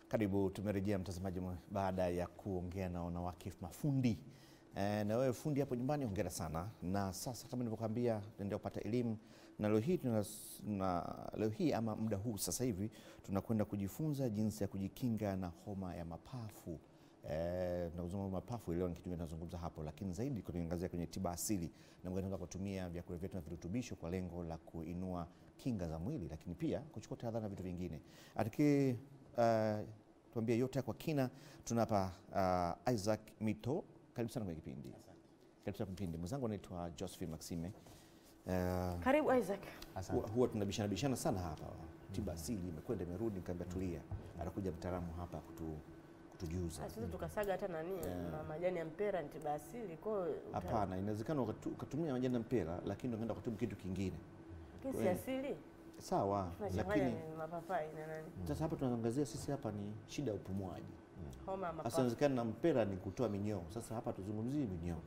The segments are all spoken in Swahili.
Karibu, tumerejea mtazamaji mwe- baada ya kuongea na wanawake mafundi. E, na wewe fundi hapo nyumbani, hongera sana. Na sasa kama nilivyokuambia, tunaendelea kupata elimu na leo hii tuna, na leo hii ama muda huu sasa hivi tunakwenda kujifunza jinsi ya kujikinga na homa ya mapafu. Eh, tunazungumza mapafu leo ni kitu tunazungumza hapo, lakini zaidi tunaangazia kwenye tiba asili na tunaweza kutumia vyakula vyetu na virutubisho kwa lengo la kuinua kinga za mwili, lakini pia kuchukua tahadhari na vitu vingine. Ataki uh, tuambie yote kwa kina, tunapa uh, Isaac Mito, karibu sana kwenye kipindi. Karibu sana kwenye kipindi. Mwenzangu anaitwa Josephine Maxime. Uh, Karibu Isaac. huwa, huwa tunabishana bishana sana hapa, tiba asili imekwenda imerudi, nikaambia tulia, atakuja mtaalamu hapa kutu, kutujuza. Sasa tukasaga hata nani ma- majani ya mpera ni tiba asili. Kwa hiyo uta- Hapana, inawezekana ukatu- ukatumia majani ya mpera, lakini ukaenda kutibu kitu kingine. lakini si asili. Sawa, Tunachanganya lakini ni mapapai na nani? sasa hapa tunaangazia sisi hapa ni shida ya upumuaji. Homa ya Sasa mapafu. inawezekana na mpera ni kutoa minyoo. Sasa hapa tuzungumzie minyoo.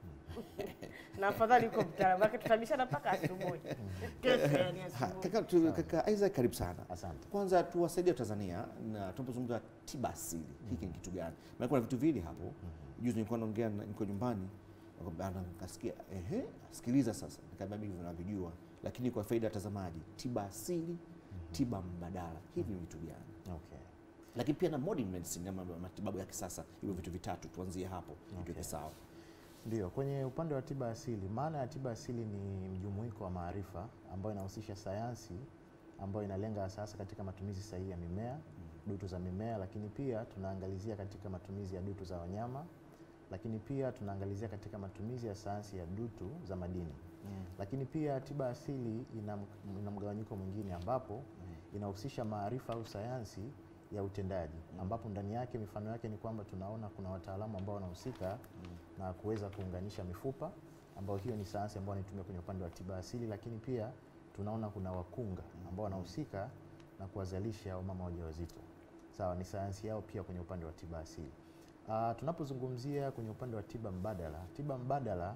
Na afadhali uko mtaalamu. Lakini tutabishana mpaka asubuhi. Kesho yani Ha, asubuhi. kaka, tu, kaka Isaac karibu sana. Asante. Kwanza tuwasaidie Tanzania na tunapozungumza tiba asili, hiki ni kitu gani? Maana kuna vitu viwili hapo. Juzi nilikuwa naongea na- niko nyumbani nakwambia, nikasikia ehe, sikiliza sasa, nikamwambia mimi vinavijua, lakini kwa faida ya watazamaji, tiba asili, tiba mbadala, hivi ni vitu gani? Okay. Lakini pia na modern medicine ama matibabu ya kisasa, hivyo vitu vitatu, tuanzie hapo tuweke sawa. Ndio, kwenye upande wa tiba asili, maana ya tiba asili ni mjumuiko wa maarifa ambayo inahusisha sayansi ambayo inalenga sasa katika matumizi sahihi ya mimea, dutu za mimea, lakini pia tunaangalizia katika matumizi ya dutu za wanyama, lakini pia tunaangalizia katika matumizi ya sayansi ya dutu za madini. Lakini pia tiba asili ina, ina mgawanyiko mwingine ambapo inahusisha maarifa au sayansi ya utendaji ambapo ndani yake mifano yake ni kwamba tunaona kuna wataalamu ambao wanahusika na kuweza kuunganisha mifupa ambao hiyo ni sayansi ambayo wanaitumia kwenye upande wa tiba asili, lakini pia tunaona kuna wakunga ambao wanahusika na kuwazalisha wamama wajawazito. Sawa, ni sayansi yao pia kwenye upande wa tiba asili. Ah, tunapozungumzia kwenye upande wa tiba mbadala, tiba mbadala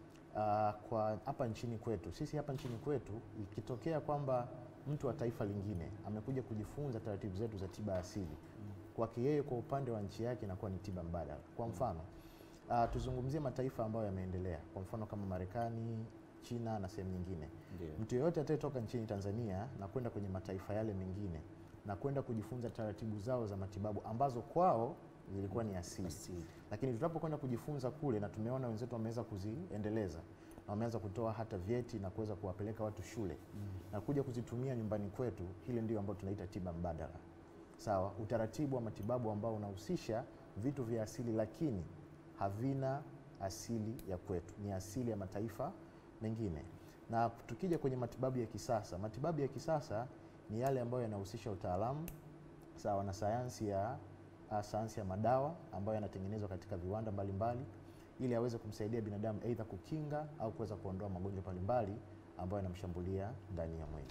Ah, kwa hapa nchini kwetu, sisi hapa nchini kwetu, ikitokea kwamba mtu wa taifa lingine amekuja kujifunza taratibu zetu za tiba asili, kwake yeye kwa upande wa nchi yake inakuwa ni tiba mbadala. Kwa mfano ah, tuzungumzie mataifa ambayo yameendelea, kwa mfano kama Marekani, China na sehemu nyingine. Ndio. Mtu yeyote atakayetoka nchini Tanzania na kwenda kwenye mataifa yale mengine na kwenda kujifunza taratibu zao za matibabu ambazo kwao zilikuwa ni asili Asili. lakini tunapokwenda kujifunza kule na tumeona wenzetu wameweza kuziendeleza na wameanza kutoa hata vyeti na kuweza kuwapeleka watu shule na kuja kuzitumia nyumbani kwetu, hile ndio ambayo tunaita tiba mbadala. Sawa, utaratibu wa matibabu ambao unahusisha vitu vya asili lakini havina asili ya kwetu, ni asili ya mataifa mengine. Na tukija kwenye matibabu ya kisasa, matibabu ya kisasa ni yale ambayo yanahusisha utaalamu sawa na sayansi ya uh, sayansi ya madawa ambayo yanatengenezwa katika viwanda mbalimbali ili aweze kumsaidia binadamu aidha kukinga au kuweza kuondoa magonjwa mbalimbali ambayo yanamshambulia ndani ya mwili.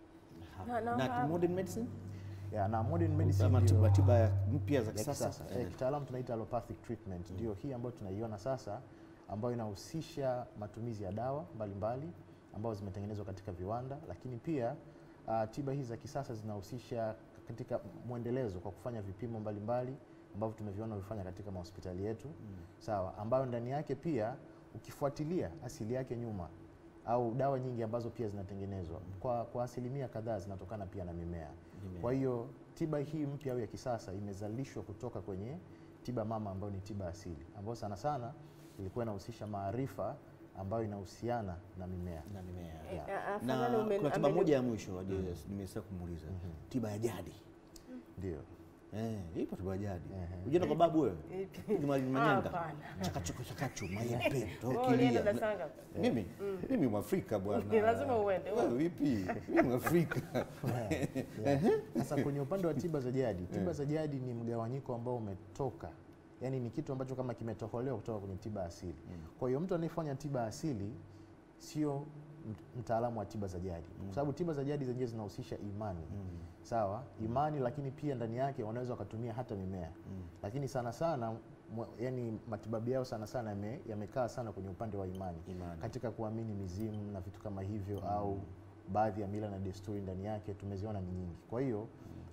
Na- na- Na modern medicine Ya, na modern medicine ama ndio- tiba tiba ya mpya za ya kisasa. kisasa. Eh, kitaalamu tunaita allopathic treatment ndio hii ambayo tunaiona sasa ambayo inahusisha matumizi ya dawa mbalimbali ambazo zimetengenezwa katika viwanda, lakini pia uh, tiba hizi za kisasa zinahusisha katika mwendelezo kwa kufanya vipimo mbalimbali ambavyo tumeviona vifanya katika mahospitali yetu sawa, ambayo ndani yake pia ukifuatilia asili yake nyuma au dawa nyingi ambazo pia zinatengenezwa kwa, kwa asilimia kadhaa zinatokana pia na mimea. Kwa hiyo tiba hii mpya au ya kisasa imezalishwa kutoka kwenye tiba mama ambayo ni tiba asili ambayo sana sana ilikuwa inahusisha maarifa ambayo inahusiana na mimea. na mimea. Yeah. Ah, Na afadhali ume- kuna tiba ameni- moja ya mwisho mm. nimesema kumuuliza tiba ya jadi. Ndio. Eh, ipo tiba ya jadi. Ehe. Ujienda kwa babu wewe? Ipi? Piga mali manyanga. Hapana. Chakachuko chakachu mayembe Wewe ulienda tokilia. darasa ngapi? Mimi mimi Mwafrika bwana. Lazima uende. Wewe vipi? Mimi Mwafrika. Yeah. Sasa kwenye upande wa tiba za jadi, tiba za jadi ni mgawanyiko ambao umetoka, yaani ni kitu ambacho kama kimetoholewa kutoka kwenye tiba asili. Kwa hiyo mtu anayefanya tiba asili sio mt- mtaalamu wa tiba za jadi, kwa sababu tiba za jadi zenyewe zinahusisha imani sawa, imani, lakini pia ndani yake wanaweza wakatumia hata mimea, lakini sana sana mwa- yani matibabu yao sana sana yame- yamekaa sana kwenye upande wa imani, Imani. katika kuamini mizimu na vitu kama hivyo au baadhi ya mila na desturi ndani yake tumeziona ni nyingi. Kwa hiyo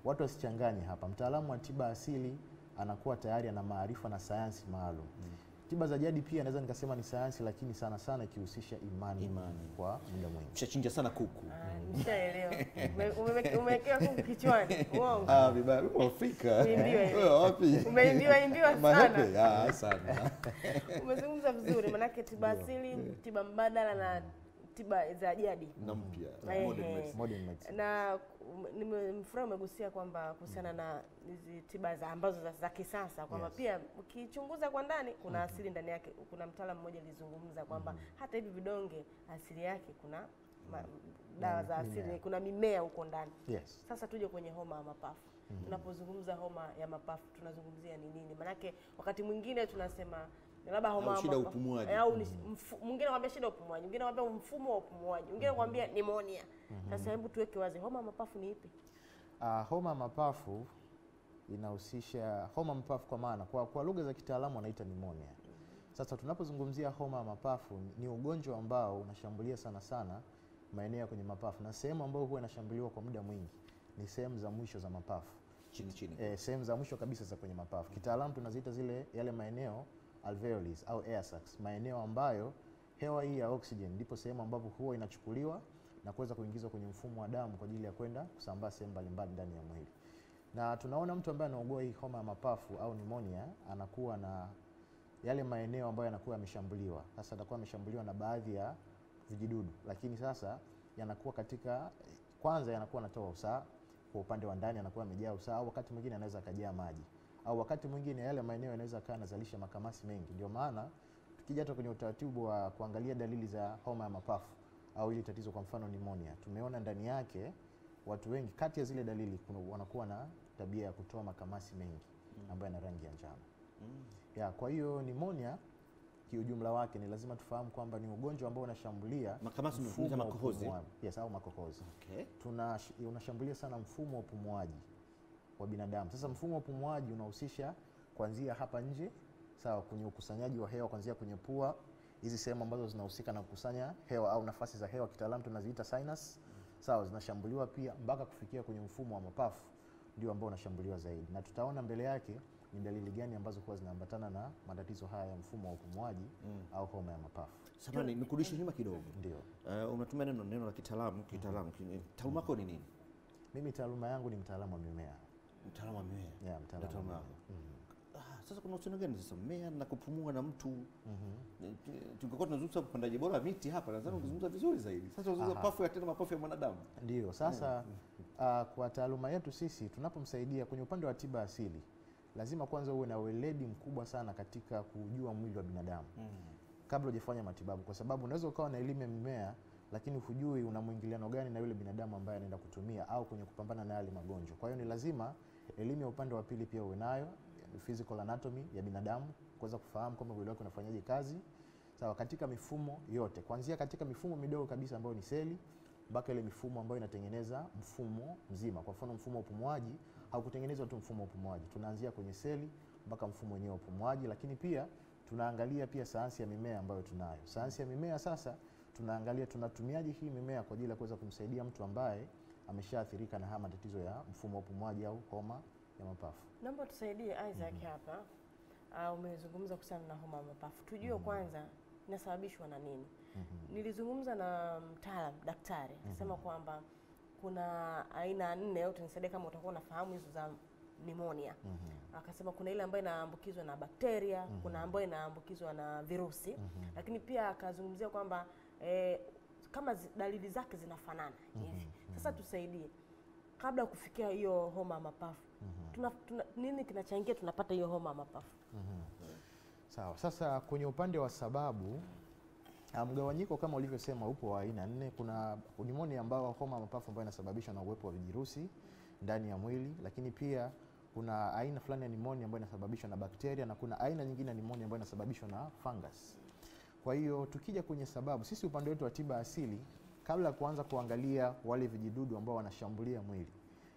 watu wasichanganye hapa. Mtaalamu wa tiba asili anakuwa tayari ana maarifa na sayansi maalum. Tiba za jadi pia naweza nikasema ni sayansi, lakini sana sana ikihusisha imani, Imani. kwa muda mwingi. Mshachinja sana kuku. Ah, Nishaelewa. Ume- ume- Umewekewa kuku kichwani. Uongo. Ah, vibaya. Wewe Afrika. Umeimbiwa hivi. Wewe wapi? Umeimbiwa imbiwa sana. Mahepe? Ah, sana. Umezungumza vizuri, manake tiba asili, tiba mbadala na tiba za jadi. Na mpya. Ehe. Modern medicine. Modern medicine. na um, nimefurahi umegusia kwamba kuhusiana na hizi tiba za ambazo za, za kisasa kwamba Yes. pia ukichunguza kwa ndani kuna asili ndani yake. Kuna mtaalamu mmoja alizungumza kwamba hata hivi vidonge asili yake kuna ma, dawa za asili, mimea. kuna mimea huko ndani. Yes. Sasa tuje kwenye homa ya mapafu. Tunapozungumza homa ya mapafu tunazungumzia ni nini? Maanake wakati mwingine tunasema ni labda homa Au ya shida ya mapafu- upumuaji. eh, au ni mfu- mwingine anakuambia shida ya upumuaji, mwingine anakuambia mfumo wa upumuaji, mwingine anakuambia pneumonia. Sasa hebu tuweke wazi, homa ya mapafu ni ipi? Uh, homa ya mapafu inahusisha homa ya mapafu kwa maana kwa, kwa lugha za kitaalamu wanaita pneumonia. Sasa tunapozungumzia homa ya mapafu ni ugonjwa ambao unashambulia sana sana maeneo ya kwenye mapafu na sehemu ambayo huwa inashambuliwa kwa muda mwingi ni sehemu za mwisho za mapafu. Chini chini. E, sehemu za mwisho kabisa za kwenye mapafu. Kitaalamu tunaziita zile yale maeneo alveoles au air sacs, maeneo ambayo hewa hii ya oxygen ndipo sehemu ambapo huwa inachukuliwa na kuweza kuingizwa kwenye mfumo wa damu kwa ajili ya kwenda kusambaa sehemu mbalimbali ndani ya mwili. Na tunaona mtu ambaye anaugua hii homa ya mapafu au pneumonia anakuwa na yale maeneo ambayo yanakuwa yameshambuliwa. Sasa atakuwa ameshambuliwa na baadhi ya vijidudu, lakini sasa yanakuwa katika kwanza, yanakuwa yanatoa usaha kwa upande wa ndani, anakuwa amejaa usaha, au wakati mwingine anaweza akajaa maji, au wakati mwingine yale maeneo yanaweza kaa yanazalisha makamasi mengi. Ndio maana tukija hata kwenye utaratibu wa kuangalia dalili za homa ya mapafu au hili tatizo, kwa mfano pneumonia, tumeona ndani yake watu wengi, kati ya zile dalili kuna wanakuwa na tabia ya kutoa makamasi mengi ambayo yana rangi ya njano. Ya, kwa hiyo pneumonia kiujumla wake ni lazima tufahamu kwamba ni ugonjwa ambao unashambulia Makamasi ni mfumo wa makohozi? upumuaji. Yes, au makohozi. Okay. Tuna unashambulia sana mfumo wa upumuaji wa binadamu. Sasa mfumo wa upumuaji unahusisha kuanzia hapa nje, sawa, kwenye ukusanyaji wa hewa kuanzia kwenye pua, hizi sehemu ambazo zinahusika na kukusanya hewa au nafasi za hewa kitaalamu tunaziita sinus, sawa, zinashambuliwa pia mpaka kufikia kwenye mfumo wa mapafu, ndio ambao unashambuliwa zaidi, na tutaona mbele yake ni dalili gani ambazo huwa zinaambatana na matatizo haya ya mfumo wa upumuaji au homa ya mapafu. Samahani, nikurudishe nyuma kidogo. Ndio. Uh, unatumia neno neno la kitaalamu kitaalamu. Ki- Taaluma yako ni nini? Mimi taaluma yangu ni mtaalamu wa mimea. Mtaalamu wa mimea. Yeah, Ndio mtaalamu wa taaluma mimea. yako. Ah, sasa kuna uhusiano gani sasa mmea na kupumua na mtu? Eh, Tungekuwa tunazungumza upandaji bora wa miti hapa, nadhani ungezungumza vizuri zaidi. Sasa unazungumza Aha. mapafu ya tena mapafu ya mwanadamu. Ndio, sasa uh, kwa taaluma yetu sisi tunapomsaidia kwenye upande wa tiba asili, lazima kwanza uwe na weledi mkubwa sana katika kujua mwili wa binadamu kabla hujafanya matibabu, kwa sababu unaweza ukawa na elimu ya mimea lakini hujui una mwingiliano gani na yule binadamu ambaye anaenda kutumia au kwenye kupambana na yale magonjwa. Kwa hiyo ni lazima elimu ya upande wa pili pia uwe nayo, physical anatomy ya binadamu, kuweza kufahamu kwamba mwili wake unafanyaje kazi sawa, katika mifumo yote, kuanzia katika mifumo midogo kabisa ambayo ni seli mpaka ile mifumo ambayo inatengeneza mfumo mzima. Kwa mfano, mfumo wa upumuaji haukutengenezwa tu mfumo wa upumuaji, tunaanzia kwenye seli mpaka mfumo wenyewe wa upumuaji, lakini pia tunaangalia pia sayansi ya mimea ambayo tunayo. Sayansi ya mimea sasa tunaangalia tunatumiaje hii mimea kwa ajili ya kuweza kumsaidia mtu ambaye ameshaathirika na haya matatizo ya mfumo wa upumuaji au homa ya mapafu. Naomba tusaidie Isaac hapa. Uh, umezungumza kuhusiana na homa ya mapafu, tujue kwanza inasababishwa na nini. Nilizungumza na mtaalam daktari akasema kwamba kuna aina nne, au tunisaidia kama utakuwa unafahamu hizo za pneumonia. Akasema kuna ile ambayo inaambukizwa na bakteria, kuna ambayo inaambukizwa na virusi, lakini pia akazungumzia kwamba eh, kama zi, dalili zake zinafanana hivi. Sasa tusaidie kabla ya kufikia hiyo homa ya mapafu tuna, tuna, nini kinachangia tunapata hiyo homa ya mapafu? Sawa. Sasa kwenye upande wa sababu ah, mgawanyiko kama ulivyosema upo wa aina nne. Kuna pneumonia ambao homa ya mapafu ambayo inasababishwa na uwepo wa vijirusi ndani ya mwili, lakini pia kuna aina fulani ya pneumonia ambayo inasababishwa na bakteria na kuna aina nyingine ya pneumonia ambayo inasababishwa na fungus. Kwa hiyo tukija kwenye sababu, sisi upande wetu wa tiba asili, kabla ya kuanza kuangalia wale vijidudu ambao wanashambulia mwili,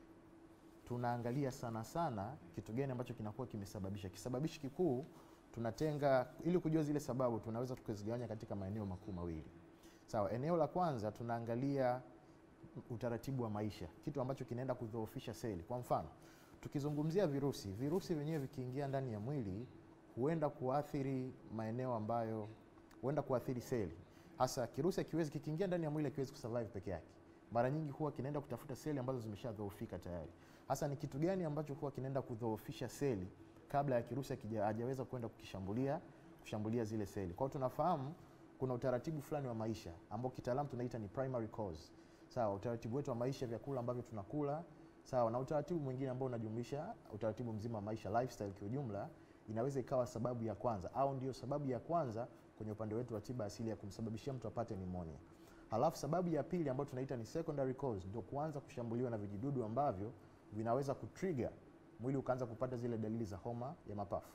tunaangalia sana sana kitu gani ambacho kinakuwa kimesababisha. Kisababishi kikuu tunatenga, ili kujua zile sababu, tunaweza tukazigawanya katika maeneo makuu mawili. Sawa, eneo la kwanza tunaangalia utaratibu wa maisha, kitu ambacho kinaenda kudhoofisha seli. Kwa mfano, tukizungumzia virusi, virusi vyenyewe vikiingia ndani ya mwili huenda kuathiri maeneo ambayo huenda kuathiri seli. Hasa kirusi akiwezi kikiingia ndani ya mwili akiwezi kusurvive peke yake, mara nyingi huwa kinaenda kutafuta seli ambazo zimeshadhoofika tayari. Hasa ni kitu gani ambacho huwa kinaenda kudhoofisha seli kabla ya kirusi hakija- hajaweza kwenda kukishambulia kushambulia zile seli. Kwa hiyo tunafahamu kuna utaratibu fulani wa maisha ambao kitaalamu tunaita ni primary cause. Sawa, utaratibu wetu wa maisha, vyakula ambavyo tunakula, sawa, na utaratibu mwingine ambao unajumlisha utaratibu mzima wa maisha, lifestyle kiujumla, inaweza ikawa sababu ya kwanza au ndio sababu ya kwanza kwenye upande wetu wa tiba asili ya kumsababishia mtu apate pneumonia. Halafu sababu ya pili ambayo tunaita ni secondary cause, ndio kuanza kushambuliwa na vijidudu ambavyo vinaweza kutrigger mwili ukaanza kupata zile dalili za homa ya mapafu.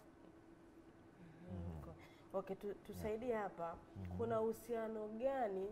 Okay, tu, tusaidie hapa. Kuna uhusiano gani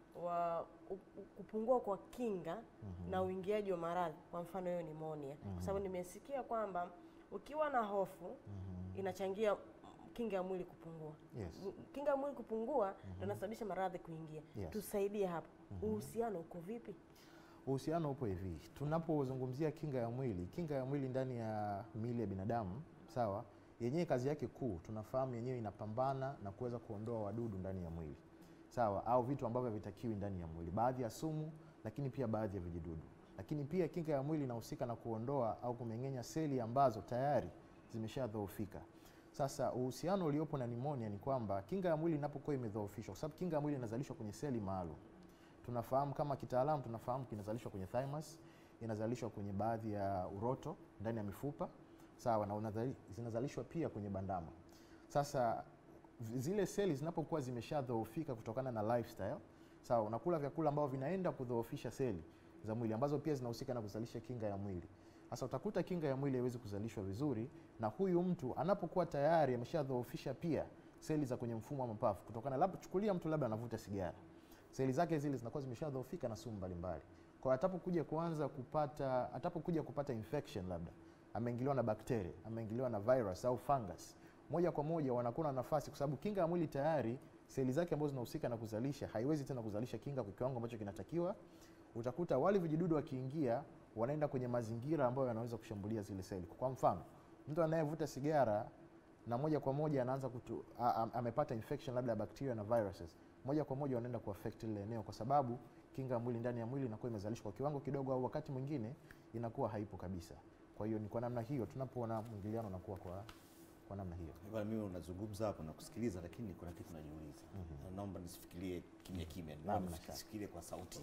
wa u- u- kupungua kwa kinga na uingiaji wa maradhi, kwa mfano hiyo nimonia? Kwa sababu nimesikia kwamba ukiwa na hofu inachangia mm, kinga ya mwili kupungua. Yes. M- Kinga ya mwili kupungua ndio inasababisha maradhi kuingia. Yes. Tusaidie hapa, uhusiano uko vipi? Uhusiano upo hivi, tunapozungumzia kinga ya mwili, kinga ya mwili ndani ya miili ya binadamu, sawa, yenyewe kazi yake kuu tunafahamu yenyewe inapambana na kuweza kuondoa wadudu ndani ya mwili, sawa, au vitu ambavyo havitakiwi ndani ya mwili, baadhi ya sumu, lakini pia baadhi ya vijidudu. Lakini pia kinga ya mwili inahusika na kuondoa au kumeng'enya seli ambazo tayari zimeshadhoofika. Sasa uhusiano uliopo na nimonia ni kwamba kinga ya mwili inapokuwa imedhoofishwa, kwa sababu kinga ya mwili inazalishwa kwenye seli maalum tunafahamu kama kitaalamu tunafahamu kinazalishwa kwenye thymus, inazalishwa kwenye baadhi ya uroto ndani ya mifupa sawa, na unazali- zinazalishwa pia kwenye bandama. Sasa v- zile seli zinapokuwa zimeshadhoofika kutokana na lifestyle sawa, unakula vyakula ambavyo vinaenda kudhoofisha seli za mwili ambazo pia zinahusika na kuzalisha kinga ya mwili. Sasa utakuta kinga ya mwili haiwezi kuzalishwa vizuri, na huyu mtu anapokuwa tayari ameshadhoofisha pia seli za kwenye mfumo wa mapafu kutokana, labda chukulia mtu labda anavuta sigara seli zake zile zinakuwa zimeshadhoofika na sumu mbalimbali. Kwa hiyo atapokuja kuanza kupata atapokuja kupata infection labda ameingiliwa na bakteria, ameingiliwa na virus au fungus, moja kwa moja wanakuwa na nafasi, kwa sababu kinga ya mwili tayari seli zake ambazo zinahusika na kuzalisha haiwezi tena kuzalisha kinga kwa kiwango ambacho kinatakiwa. Utakuta wale vijidudu wakiingia, wanaenda kwenye mazingira ambayo yanaweza kushambulia zile seli. Kwa mfano, mtu anayevuta sigara na moja kwa moja anaanza kutu, a, a, amepata infection labda ya bacteria na viruses, moja kwa moja wanaenda kuaffect lile eneo, kwa sababu kinga ya mwili ndani ya mwili inakuwa imezalishwa kwa kiwango kidogo, au wakati mwingine inakuwa haipo kabisa. Kwa hiyo ni kwa namna hiyo tunapoona mwingiliano unakuwa kwa, kwa namna hiyo. Bwana, mimi unazungumza hapo na kusikiliza, lakini kuna kitu najiuliza. Na Naomba nisifikirie kimya kimya, naomba Namna shaka. nisifikirie kwa sauti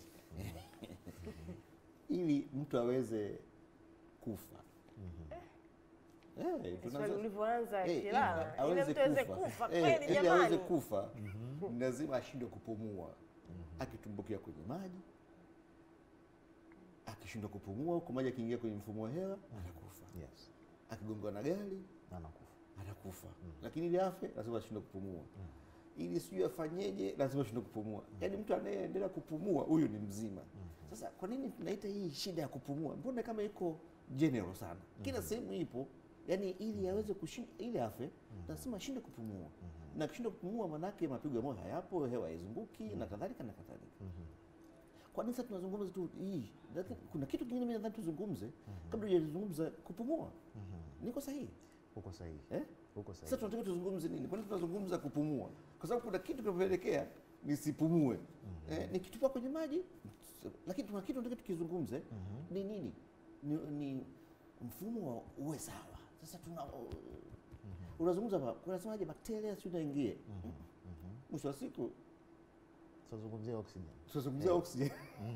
ili mtu aweze kufa. Eh, Swali tunaanza- ulivyoanza Eh, kilala, ili ile mtu aweze kufa. kufa Eh, kweli ili aweze jamani. kufa ni lazima ashindwe kupumua, akitumbukia kwenye maji, akishindwa kupumua huko maji akiingia kwenye mfumo wa hewa anakufa, Yes, akigongwa na gari na anakufa. anakufa, lakini ili afe lazima ashindwe kupumua, ili sijui afanyeje, lazima ashindwe kupumua. Yaani mtu anayeendelea kupumua huyu ni mzima. Sasa kwa nini tunaita hii shida ya kupumua? Mbona kama iko general sana, kila sehemu ipo yaani ili aweze kushinda ili afe lazima ashinde kupumua na akishindwa kupumua manake mapigo ya moyo hayapo hewa haizunguki na kadhalika na kadhalika kwa nini sasa tunazungumza tu hii lakini kuna kitu kingine mimi nadhani tuzungumze kabla hujazungumza kupumua niko sahihi Uko sahihi, eh? uko sasa sahihi. tunataka tuzungumze nini kwa nini tunazungumza kupumua kwa sababu kuna kitu kinapelekea nisipumue eh, nikitupa kwenye maji lakini tuna kitu nataka tukizungumze ni nini ni, ni mfumo wa uwe sawa sasa tuna unazungumza ba- unasemaje bakteria si unaingie mwisho wa siku Tutazungumzia oxygen. tunazungumzia oxygen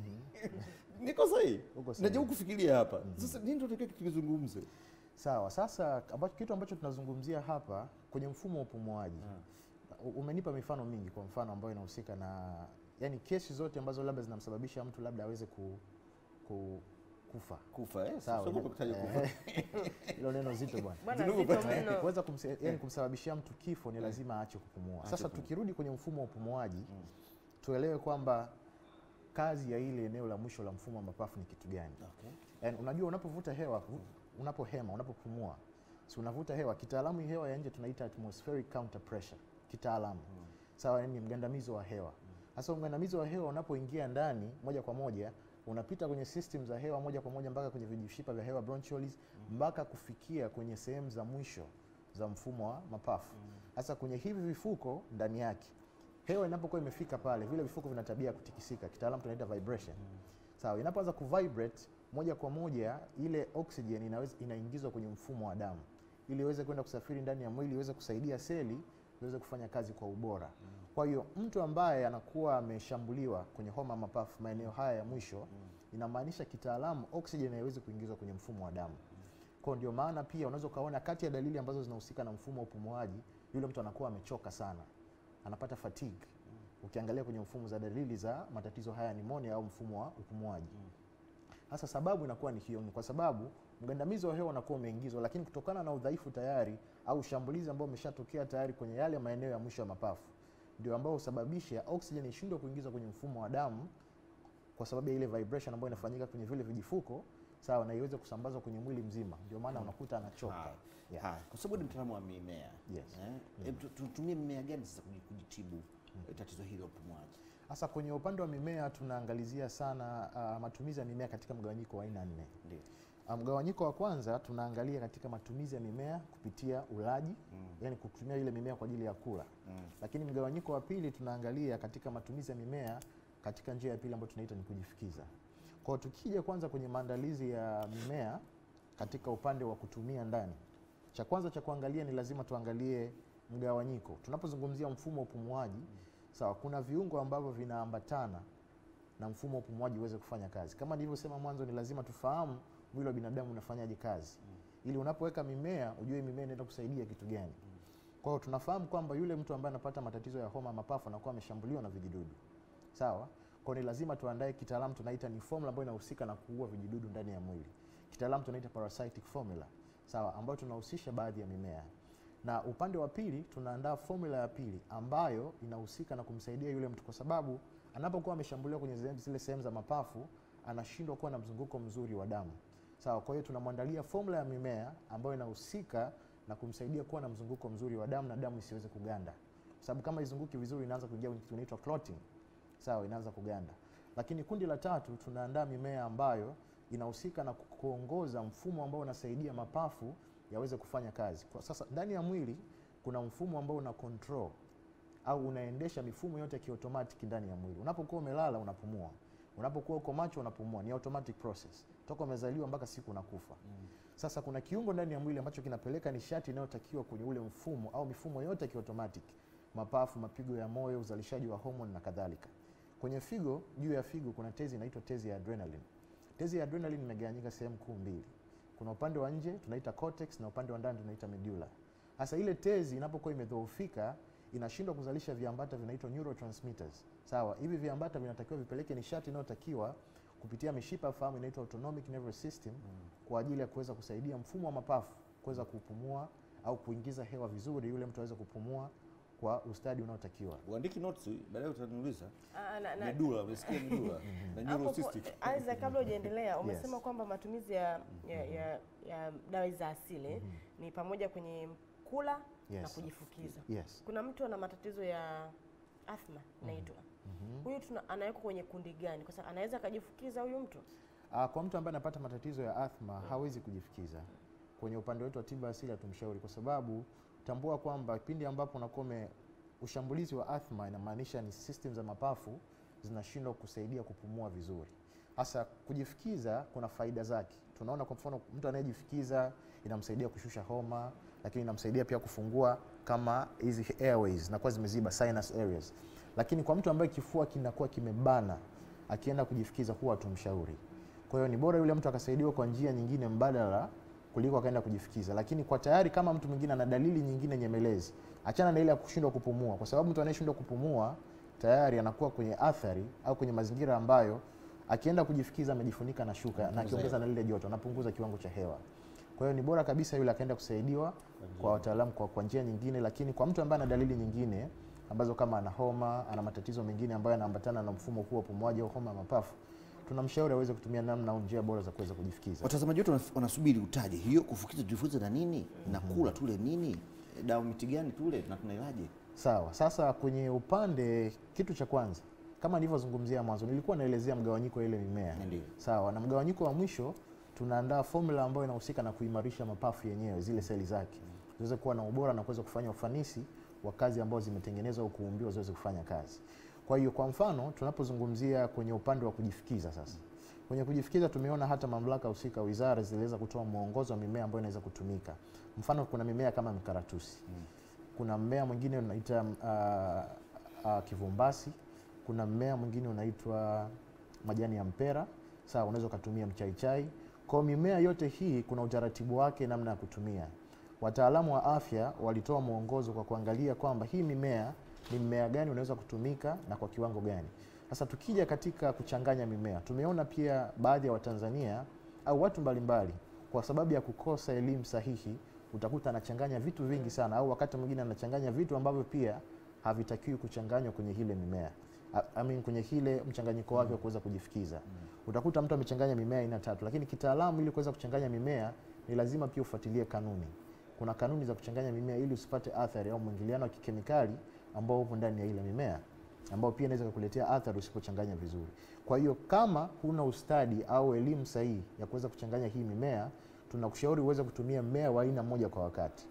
niko sahihi Uko sahihi. najaribu kufikiria hapa sasa nini tunatakiwa tukizungumze Sawa, sasa ambacho kitu ambacho tunazungumzia hapa kwenye mfumo wa upumuaji U- umenipa mifano mingi, kwa mfano ambayo inahusika na yani kesi zote ambazo labda zinamsababisha mtu labda aweze ku, ku, kufa. kufa eh? Sawa, Sio kwa kutaja kufa eh, hilo neno zito bwana. Bwana Zinugu zito pata- mno. kuweza kumse, yani kumsababishia mtu kifo ni lazima aache kupumua. Aache Sasa kupumua. tukirudi kwenye mfumo wa upumuaji tuelewe kwamba kazi ya ile eneo la mwisho la mfumo wa mapafu ni kitu gani? okay. Yani, unajua unapovuta hewa, unapohema, unapopumua, si unavuta hewa. Kitaalamu hii hewa ya nje tunaita atmospheric counter pressure kitaalamu, sawa, yani ni mgandamizo wa hewa. Sasa mgandamizo wa hewa unapoingia ndani moja kwa moja unapita kwenye system za hewa moja kwa moja mpaka kwenye vijishipa vya hewa bronchioles mpaka kufikia kwenye sehemu za mwisho za mfumo wa mapafu. Sasa kwenye hivi vifuko ndani yake hewa inapokuwa imefika pale, vile vifuko vina tabia ya kutikisika, kitaalamu tunaita vibration. Sawa, inapoanza kuvibrate moja kwa moja ile oxygen inaweza inaingizwa kwenye mfumo wa damu ili iweze kwenda kusafiri ndani ya mwili iweze kusaidia seli iweze kufanya kazi kwa ubora. Kwa hiyo mtu ambaye anakuwa ameshambuliwa kwenye homa ya mapafu maeneo haya ya mwisho, inamaanisha kitaalamu oxygen haiwezi kuingizwa kwenye mfumo wa damu. Kwa ndio maana pia unaweza ukaona kati ya dalili ambazo zinahusika na mfumo wa upumuaji, yule mtu anakuwa amechoka sana, anapata fatigue. Ukiangalia kwenye mfumo za dalili za matatizo haya ya nimonia au mfumo wa upumuaji. Sasa sababu inakuwa ni hiyo, ni kwa sababu mgandamizi wa hewa unakuwa umeingizwa, lakini kutokana na udhaifu tayari au shambulizi ambao umeshatokea tayari kwenye yale maeneo ya mwisho ya mapafu, ndio ambao husababisha oxygen ishindwe kuingizwa kwenye mfumo wa damu kwa sababu ya ile vibration ambayo inafanyika kwenye vile vijifuko, sawa, na iweze kusambazwa kwenye mwili mzima. Ndio maana unakuta anachoka. Haya. Yeah. Haya, kwa sababu ni mtaalamu wa mimea Yes. eh, hebu tu- tutumie mimea gani sasa kuji- kujitibu eh, tatizo hili la upumuaji? Sasa kwenye upande wa mimea tunaangalizia sana uh, matumizi ya mimea katika mgawanyiko wa aina nne. Ndio. Uh, Mgawanyiko wa kwanza tunaangalia katika matumizi ya mimea kupitia ulaji Mm. yani kutumia ile mimea kwa ajili ya kula. Mm. Lakini mgawanyiko wa pili tunaangalia katika matumizi ya mimea katika njia ya pili ambayo tunaita ni kujifikiza. Kwa hiyo tukija kwanza kwenye maandalizi ya mimea katika upande wa kutumia ndani, cha kwanza cha kuangalia ni lazima tuangalie mgawanyiko. Tunapozungumzia mfumo wa upumuaji, sawa, kuna viungo ambavyo vinaambatana na mfumo wa upumuaji uweze kufanya kazi. Kama nilivyosema mwanzo, ni lazima tufahamu mwili wa binadamu unafanyaje kazi, ili unapoweka mimea ujue mimea inaenda kusaidia kitu gani. Kwa hiyo tunafahamu kwamba yule mtu ambaye anapata matatizo ya homa ya mapafu anakuwa ameshambuliwa na vijidudu. Sawa? Kwa hiyo ni lazima tuandae kitaalamu tunaita ni formula ambayo inahusika na kuua vijidudu ndani ya mwili. Kitaalamu tunaita parasitic formula. Sawa, ambayo tunahusisha baadhi ya mimea. Na upande wa pili tunaandaa formula ya pili ambayo inahusika na kumsaidia yule mtu kwa sababu anapokuwa ameshambuliwa kwenye zile- zile sehemu za mapafu anashindwa kuwa na mzunguko mzuri wa damu. Sawa, kwa hiyo tunamwandalia formula ya mimea ambayo inahusika na kumsaidia kuwa na mzunguko mzuri wa damu na damu isiweze kuganda. Kwa sababu kama izunguki vizuri inaanza kuingia kwenye kitu kinaitwa clotting. Sawa, inaanza kuganda. Lakini kundi la tatu tunaandaa mimea ambayo inahusika na kuongoza mfumo ambao unasaidia mapafu yaweze kufanya kazi. Kwa sasa ndani ya mwili kuna mfumo ambao una control au unaendesha mifumo yote ya kiotomatiki ndani ya mwili. Unapokuwa umelala unapumua, unapokuwa uko macho unapumua, ni automatic process toka umezaliwa mpaka siku unakufa. Sasa kuna kiungo ndani ya mwili ambacho kinapeleka nishati inayotakiwa kwenye ule mfumo au mifumo yote ya kiotomatic, mapafu, mapigo ya moyo, uzalishaji wa homoni na kadhalika. Kwenye figo, juu ya figo kuna tezi inaitwa tezi ya adrenaline. Tezi ya adrenaline imegawanyika sehemu kuu mbili. Kuna upande wa nje tunaita cortex na upande wa ndani tunaita medulla. Sasa ile tezi inapokuwa imedhoofika inashindwa kuzalisha viambata vinaitwa neurotransmitters. Sawa, hivi viambata vinatakiwa vipeleke nishati inayotakiwa kupitia mishipa ya fahamu inaitwa autonomic nervous system kwa ajili ya kuweza kusaidia mfumo wa mapafu kuweza kupumua au kuingiza hewa vizuri, yule mtu aweze kupumua kwa ustadi unaotakiwa. Uandiki notes baadaye utaniuliza. Ah, na- na- Medula, umesikia medula na Hapo po- neurocystic. Isaac, kabla hujaendelea umesema Yes. kwamba matumizi ya, ya, ya, ya dawa za asili ni pamoja kwenye kula na Yes. kujifukiza. Yes. Kuna mtu ana matatizo ya athma inaitwa huyu tuna anawekwa kwenye kundi gani? Kwa sababu anaweza akajifukiza huyu mtu Ah, kwa mtu ambaye anapata matatizo ya athma hawezi kujifikiza. Kwenye upande wetu wa tiba asili hatumshauri, kwa sababu tambua kwamba pindi ambapo unakuwa ume- ushambulizi wa athma inamaanisha ni system za mapafu zinashindwa kusaidia kupumua vizuri. Hasa kujifikiza kuna faida zake. Tunaona kwa mfano mtu anayejifikiza inamsaidia kushusha homa, lakini inamsaidia pia kufungua kama hizi airways zinakuwa zimeziba sinus areas. Lakini kwa mtu ambaye kifua kinakuwa kimebana akienda kujifikiza huwa hatumshauri. Kwa hiyo ni bora yule mtu akasaidiwa kwa njia nyingine mbadala kuliko akaenda kujifikiza. Lakini kwa tayari kama mtu mwingine ana dalili nyingine nyemelezi, achana na ile ya kushindwa kupumua, kwa sababu mtu anayeshindwa kupumua tayari anakuwa kwenye athari au kwenye mazingira ambayo akienda kujifikiza amejifunika na shuka na akiongeza na lile joto, anapunguza kiwango cha hewa. Kwa hiyo ni bora kabisa yule akaenda kusaidiwa kwa wataalamu kwa, kwa njia nyingine, lakini kwa mtu ambaye ana dalili nyingine ambazo kama ana homa, ana matatizo mengine ambayo yanaambatana na mfumo huu wa upumuaji au homa ya mapafu, tunamshauri aweze kutumia namna au njia bora za kuweza kujifikiza. Watazamaji wetu wanas- wanasubiri utaje hiyo kufukiza, tujifunze na nini na kula tule nini, dawa miti gani tule na tunailaje? Sawa. Sasa kwenye upande, kitu cha kwanza kama nilivyozungumzia mwanzo, nilikuwa naelezea mgawanyiko wa ile mimea Ndiyo. sawa, na mgawanyiko wa mwisho tunaandaa formula ambayo inahusika na kuimarisha mapafu yenyewe, zile seli zake ziweze kuwa na ubora na kuweza kufanya ufanisi wa kazi ambazo zimetengenezwa au kuumbiwa ziweze kufanya kazi. Kwa hiyo kwa mfano tunapozungumzia kwenye upande wa kujifikiza sasa, kwenye kujifikiza tumeona hata mamlaka husika, wizara ziliweza kutoa mwongozo wa mimea ambayo inaweza kutumika. Mfano kuna mimea kama mikaratusi, kuna mmea mwingine unaita uh, uh, kivumbasi, kuna mmea mwingine unaitwa majani ya mpera, sawa, unaweza ukatumia mchaichai. Kwa hiyo mimea yote hii kuna utaratibu wake namna ya kutumia. Wataalamu wa afya walitoa mwongozo kwa kuangalia kwamba hii mimea ni mmea gani unaweza kutumika na kwa kiwango gani. Sasa tukija katika kuchanganya mimea, tumeona pia baadhi ya Watanzania au watu mbalimbali kwa sababu ya kukosa elimu sahihi, utakuta anachanganya vitu vingi sana, au wakati mwingine anachanganya vitu ambavyo pia havitakiwi kuchanganywa kwenye ile mimea I- I mean, kwenye ile mchanganyiko wake wa kuweza kujifikiza. Utakuta mtu amechanganya mimea aina tatu, lakini kitaalamu, ili kuweza kuchanganya mimea ni lazima pia ufuatilie kanuni. Kuna kanuni za kuchanganya mimea ili usipate athari au mwingiliano wa kikemikali ambao upo ndani ya ile mimea ambao pia inaweza kukuletea athari usipochanganya vizuri. Kwa hiyo kama huna ustadi au elimu sahihi ya kuweza kuchanganya hii mimea, tunakushauri uweze kutumia mmea wa aina moja kwa wakati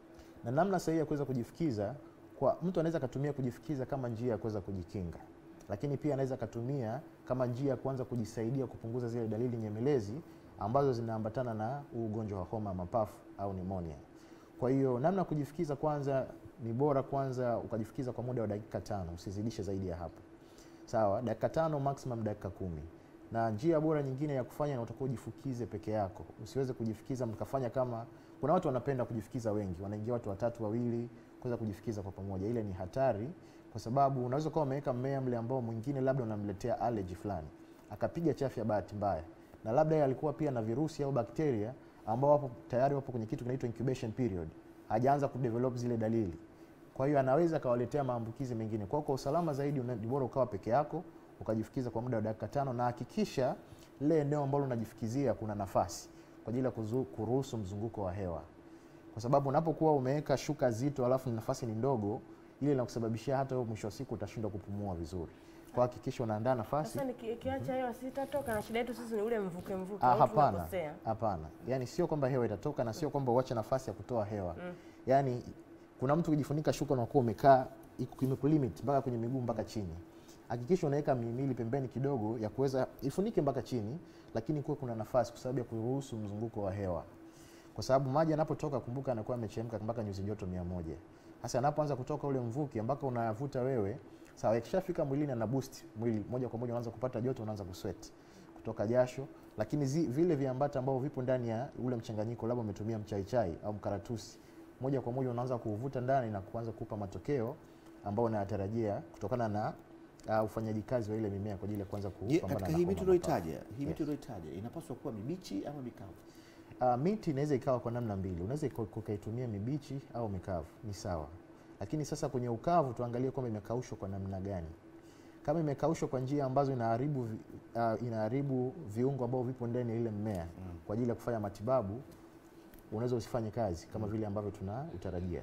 na namna sahihi ya kuweza kujifikiza kwa mtu anaweza akatumia kujifikiza kama njia ya kuweza kujikinga, lakini pia anaweza akatumia kama njia ya kuanza kujisaidia kupunguza zile dalili nyemelezi ambazo zinaambatana na huu ugonjwa wa homa ya mapafu au pneumonia. Kwa hiyo namna ya kujifikiza, kwanza ni bora kwanza ukajifikiza kwa muda wa dakika tano, usizidishe zaidi ya hapo. Sawa, dakika tano maximum dakika kumi. Na njia bora nyingine ya kufanya na utakuwa ujifukize peke yako, usiweze kujifikiza mkafanya kama kuna watu wanapenda kujifikiza wengi, wanaingia watu watatu wawili kuweza kujifikiza kwa pamoja. Ile ni hatari, kwa sababu unaweza kuwa umeweka mmea mle ambao mwingine labda unamletea allergy fulani, akapiga chafya bahati mbaya, na labda yeye alikuwa pia na virusi au bakteria ambao wapo tayari wapo kwenye kitu kinaitwa incubation period, hajaanza kudevelop zile dalili kwa hiyo anaweza akawaletea maambukizi mengine. Kwa hiyo kwa usalama zaidi una- ni bora ukawa peke yako ukajifikiza kwa muda wa dakika tano, na hakikisha lile eneo ambalo unajifikizia kuna nafasi kwa ajili ya kuzu- kuruhusu mzunguko wa hewa, kwa sababu unapokuwa umeweka shuka zito alafu nafasi ni ndogo, ile inakusababishia hata wewe mwisho wa siku utashindwa kupumua vizuri. Kwa hiyo hakikisha unaandaa nafasi. Sasa niki- ikiacha hewa sitatoka, na shida yetu sisi ni ule mvuke mvuke, Ah, au hapana, tunakosea? hapana. Yaani sio kwamba hewa itatoka na sio kwamba uache nafasi ya kutoa hewa. Yaani kuna mtu kujifunika shuka unakuwa umekaa iko- imekulimit mpaka kwenye miguu mpaka chini. Hakikisha unaweka mihimili pembeni kidogo ya kuweza ifunike mpaka chini, lakini kuwe kuna nafasi kwa sababu ya kuruhusu mzunguko wa hewa, kwa sababu maji yanapotoka, kumbuka, anakuwa amechemka mpaka nyuzi joto mia moja. Sasa anapoanza kutoka ule mvuke mpaka unavuta wewe, sawa, ikishafika mwilini ana boost mwili moja kwa moja, unaanza kupata joto, unaanza kusweat kutoka jasho, lakini zi, vile viambata ambavyo vipo ndani ya ule mchanganyiko, labda umetumia mchaichai au mkaratusi, moja kwa moja unaanza kuuvuta ndani na kuanza kupa matokeo ambayo unayatarajia kutokana na uh, ufanyaji kazi wa ile mimea kwa ajili ya kuanza Je, kupambana katika na hii homa miti ya mapafu. ulioitaja hii miti Yes. ulioitaja inapaswa kuwa mibichi ama mikavu? Uh, miti inaweza ikawa kwa namna mbili, unaweza ika- ukaitumia mibichi au mikavu, ni sawa. Lakini sasa kwenye ukavu tuangalie kwamba imekaushwa kwa namna gani. Kama imekaushwa kwa njia ambazo inaharibu, vi- uh, inaharibu viungo ambavyo vipo ndani ya ile mmea kwa ajili ya kufanya matibabu, unaweza usifanye kazi kama vile ambavyo tuna utarajia.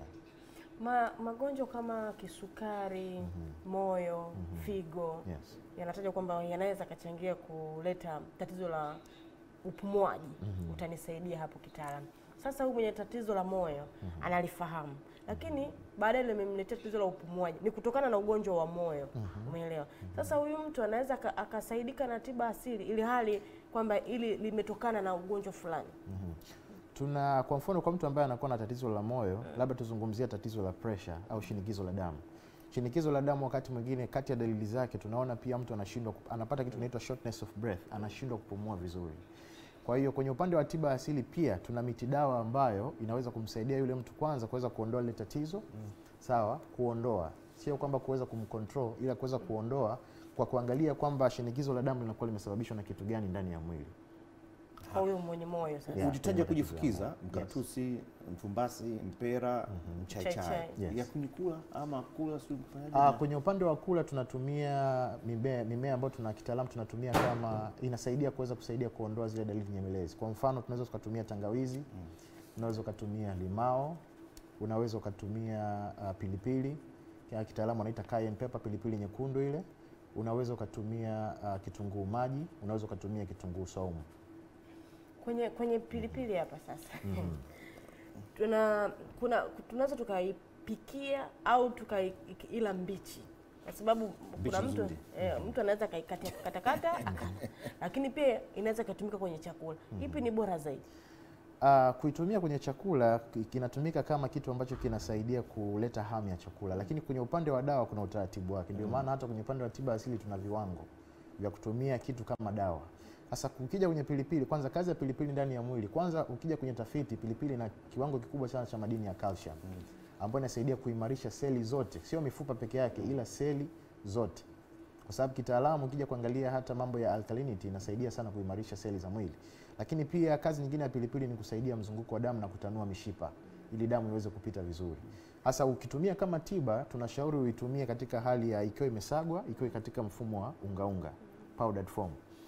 Ma, magonjwa kama kisukari, moyo, figo Yes. yanatajwa kwamba yanaweza kachangia kuleta tatizo la upumuaji. Utanisaidia hapo kitaalamu. Sasa huyu mwenye tatizo la moyo analifahamu, lakini baadaye limemletea tatizo la upumuaji, ni kutokana na ugonjwa wa moyo. Umeelewa? Sasa huyu mtu anaweza aka- akasaidika na tiba asili, ili hali kwamba ili limetokana na ugonjwa fulani. Tuna kwa mfano kwa mtu ambaye anakuwa na tatizo la moyo, labda tuzungumzie tatizo la pressure au shinikizo la damu. Shinikizo la damu wakati mwingine, kati ya dalili zake tunaona pia mtu anashindwa, kup- anapata kitu kinaitwa shortness of breath, anashindwa kupumua vizuri. Kwa hiyo kwenye upande wa tiba asili pia tuna miti dawa ambayo inaweza kumsaidia yule mtu kwanza kuweza kuondoa lile tatizo sawa, kuondoa, sio kwamba kuweza kumcontrol, ila kuweza kuondoa kwa kuangalia kwamba shinikizo la damu linakuwa limesababishwa na kitu gani ndani ya mwili. Kwa huyu mwenye moyo sasa. Yeah. Ulitaja kwenye kujifukiza tatizo la moyo. mkaratusi, mfumbasi, mpera, mchaichai Mchaichai. Yes. ya kunikula ama kula si kufanyaje? Ah, kwenye upande wa kula tunatumia mimea, mimea ambayo tuna kitaalamu tunatumia kama inasaidia kuweza kusaidia kuondoa zile dalili nyemelezi. Kwa mfano tunaweza tukatumia tangawizi, unaweza ukatumia limao, unaweza ukatumia ah, pilipili ya kitaalamu wanaita cayenne pepper, pilipili nyekundu ile, unaweza ukatumia uh, kitunguu maji, unaweza ukatumia kitunguu saumu. kwenye kwenye pilipili hapa sasa tuna kuna tunaweza tukaipikia au tukaila mbichi kwa sababu kuna mtu nzuri. eh, mtu anaweza kaikatakata akala, lakini pia inaweza ikatumika kwenye chakula. Ipi ni bora zaidi? Uh, kuitumia kwenye chakula ki- kinatumika kama kitu ambacho kinasaidia kuleta hamu ya chakula, lakini kwenye upande wa dawa kuna utaratibu wake. Ndio maana hata kwenye upande wa tiba asili tuna viwango vya kutumia kitu kama dawa. Sasa ukija kwenye pilipili, kwanza kazi ya pilipili ndani ya mwili, kwanza ukija kwenye tafiti, pilipili ina kiwango kikubwa sana cha madini ya calcium ambayo inasaidia kuimarisha seli zote, sio mifupa peke yake, ila seli zote kwa sababu kitaalamu ukija kuangalia hata mambo ya alkalinity inasaidia sana kuimarisha seli za mwili, lakini pia kazi nyingine ya pilipili ni kusaidia mzunguko wa damu na kutanua mishipa ili damu iweze kupita vizuri. Hasa ukitumia kama tiba, tunashauri uitumie katika hali ya ikiwa imesagwa, ikiwa katika mfumo wa ungaunga powdered form.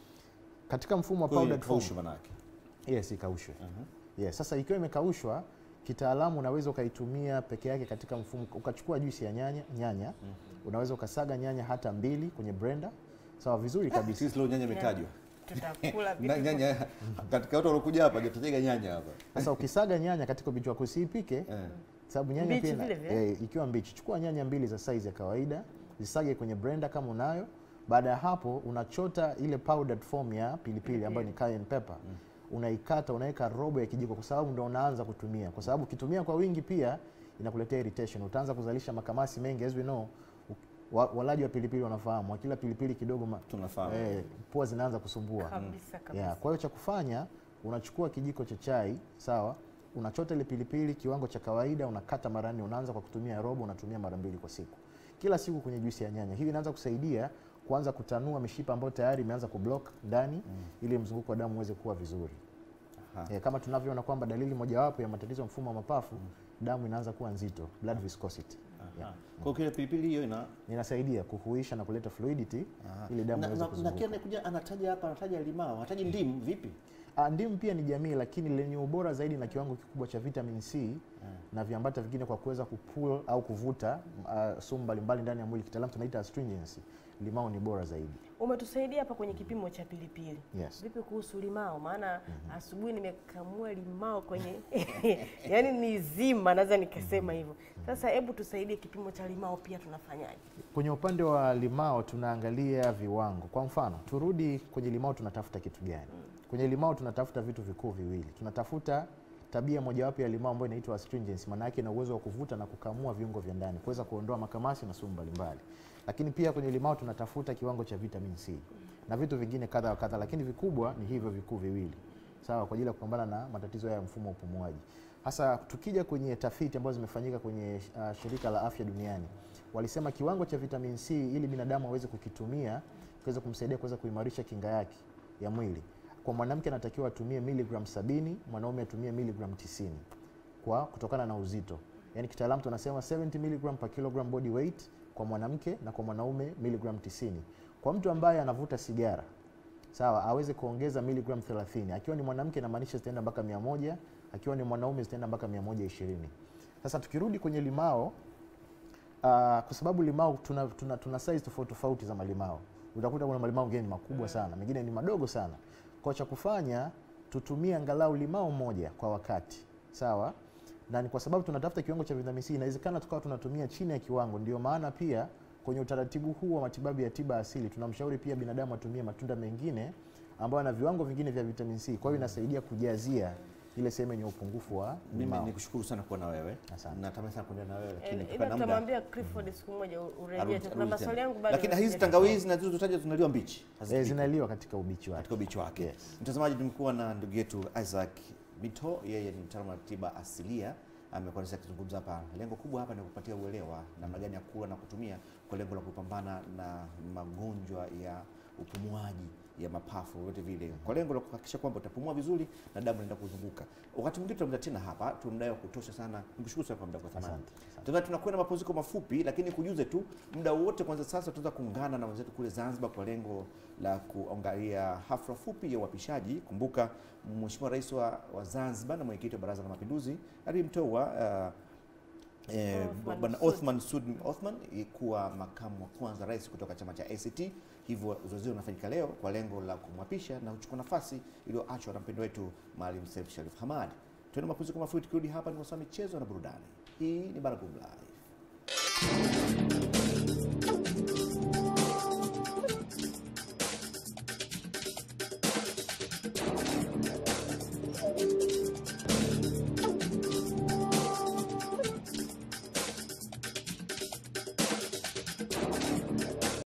Katika mfumo wa Kwa hiyo powdered form, kaushi manake. yes, ikaushwe. Yes, sasa ikiwa imekaushwa kitaalamu unaweza ukaitumia peke yake katika mfumo, ukachukua juisi ya nyanya nyanya, unaweza ukasaga nyanya hata mbili kwenye blender, sawa vizuri kabisa. Sisi leo nyanya imetajwa. Tutakula Na vitu nyanya katika watu waliokuja hapa hajatutaja nyanya hapa. Sasa ukisaga nyanya katika ubichi wako usiipike, Eh. sababu nyanya Mbichi pia ina- vile vile? eh, ikiwa mbichi, chukua nyanya mbili za size ya kawaida, zisage kwenye blender kama unayo. Baada ya hapo, unachota ile powdered form ya pilipili ambayo ni cayenne pepper, unaikata, unaweka robo ya kijiko, kwa sababu ndio unaanza kutumia, kwa sababu ukitumia kwa wingi pia inakuletea irritation, utaanza kuzalisha makamasi mengi. As we know, u- wa- walaji wa pilipili wanafahamu, wakila pilipili kidogo ma, Tunafahamu. eh, pua zinaanza kusumbua kabisa kabisa. Yeah, kwa hiyo cha kufanya unachukua kijiko cha chai sawa, unachota ile pilipili kiwango cha kawaida, unakata mara nne. Unaanza kwa kutumia robo, unatumia mara mbili kwa siku, kila siku kwenye juisi ya nyanya. Hii inaanza kusaidia kuanza kutanua mishipa ambayo tayari imeanza kublock ndani, ili mzunguko wa damu uweze kuwa vizuri. Aha. Eh, kama tunavyoona kwamba dalili mojawapo ya matatizo ya mfumo wa mapafu, damu inaanza kuwa nzito, blood viscosity. Aha. Kwa hiyo kile pilipili hiyo ina Inasaidia kuhuisha na kuleta fluidity Aha. ili damu na, iweze na, na kuzunguka. kile anakuja anataja hapa anataja limao, anataja ndimu vipi? Ah, Ndimu pia ni jamii lakini lenye ubora zaidi na kiwango kikubwa cha vitamin C na viambata vingine kwa kuweza kupull au kuvuta uh, sumu mbalimbali ndani ya mwili, kitaalamu tunaita astringency. Limao ni bora zaidi. Umetusaidia hapa kwenye kipimo cha pilipili. Yes. Vipi kuhusu limao? Maana asubuhi nimekamua limao kwenye yani ni zima, naweza nikasema hivyo. Sasa hebu tusaidie, kipimo cha limao pia tunafanyaje? Kwenye upande wa limao tunaangalia viwango. Kwa mfano, turudi kwenye limao, tunatafuta kitu gani? Kwenye limao tunatafuta vitu vikuu viwili. Tunatafuta tabia mojawapo ya limao ambayo inaitwa astringency, maana yake ina uwezo wa kuvuta na kukamua viungo vya ndani, kuweza kuondoa makamasi na sumu mbalimbali. Lakini pia kwenye limao tunatafuta kiwango cha vitamin C na vitu vingine kadha wa kadha, lakini vikubwa ni hivyo vikuu viwili, sawa, kwa ajili ya kupambana na matatizo ya mfumo wa upumuaji. Hasa tukija kwenye tafiti ambazo zimefanyika kwenye uh, shirika la afya duniani, walisema kiwango cha vitamin C ili binadamu aweze kukitumia kuweza kumsaidia kuweza kuimarisha kinga yake ya mwili, kwa mwanamke anatakiwa atumie miligram sabini, mwanaume atumie miligram tisini kwa kutokana na uzito. Yaani kitaalamu tunasema 70 mg per kilogram body weight kwa mwanamke na kwa mwanaume miligram 90. Kwa mtu ambaye anavuta sigara sawa, aweze kuongeza miligram 30. Akiwa ni mwanamke inamaanisha zitaenda mpaka 100, akiwa ni mwanaume zitaenda mpaka 120. Sasa tukirudi kwenye limao Uh, kwa sababu limao tuna, tuna, tuna size tofauti tofauti za malimao. Utakuta kuna malimao mengine ni makubwa sana, mengine ni madogo sana. Kwa cha kufanya tutumie angalau limao moja kwa wakati, sawa? Na ni kwa sababu tunatafuta kiwango cha vitamin C, inawezekana tukawa tunatumia chini ya kiwango. Ndio maana pia kwenye utaratibu huu wa matibabu ya tiba asili tunamshauri pia binadamu atumie matunda mengine ambayo yana viwango vingine vya vitamin C. Kwa hiyo inasaidia kujazia ile sehemu yenye upungufu wa Mimi limao. nikushukuru sana kuwa na wewe. Asante. Natamani sana kuendelea na wewe lakini Eh, Ila kutokana na muda tutamwambia Clifford siku moja u- urejee arudi- tu. Kuna arudi maswali tena. yangu bado. Lakini hizi sijasikia. tangawizi na zilizotaja zinaliwa mbichi. Eh, hazipikwi. zinaliwa katika ubichi wake. katika ubichi wake. Yes. Mtazamaji, tumekuwa na ndugu yetu Isaac Bito, yeye ni mtaalamu wa tiba asilia, amekuwa nasi akizungumza hapa. Lengo kubwa hapa ni kupatia uelewa namna gani ya kula na kutumia kwa lengo la kupambana na magonjwa ya upumuaji ya mapafu yote vile, kwa lengo la kuhakikisha kwamba utapumua vizuri na damu inaenda kuzunguka. Wakati mwingine tutamda tena hapa, tumdae wa kutosha sana. Nikushukuru sana kwa muda kwa thamani. Asante, asante. Tuna tunakwenda mapumziko mafupi, lakini kujuze tu muda wote kwanza. Sasa tunaweza kuungana na wenzetu kule Zanzibar kwa lengo la kuangalia hafla fupi ya uapishaji. Kumbuka Mheshimiwa Rais wa, wa Zanzibar na mwenyekiti wa Baraza la Mapinduzi alimteua uh, eh, Othman bwana Masoud. Othman Sud Othman eh, kuwa makamu wa kwanza rais kutoka chama cha ACT. Hivyo zoezi hilo linafanyika leo kwa lengo la kumwapisha na kuchukua nafasi iliyoachwa na mpendo wetu Maalim Seif Sharif Hamad. Tuende mapumziko mafupi, tukirudi hapa ni kwa michezo na burudani. Hii ni Baragum Live.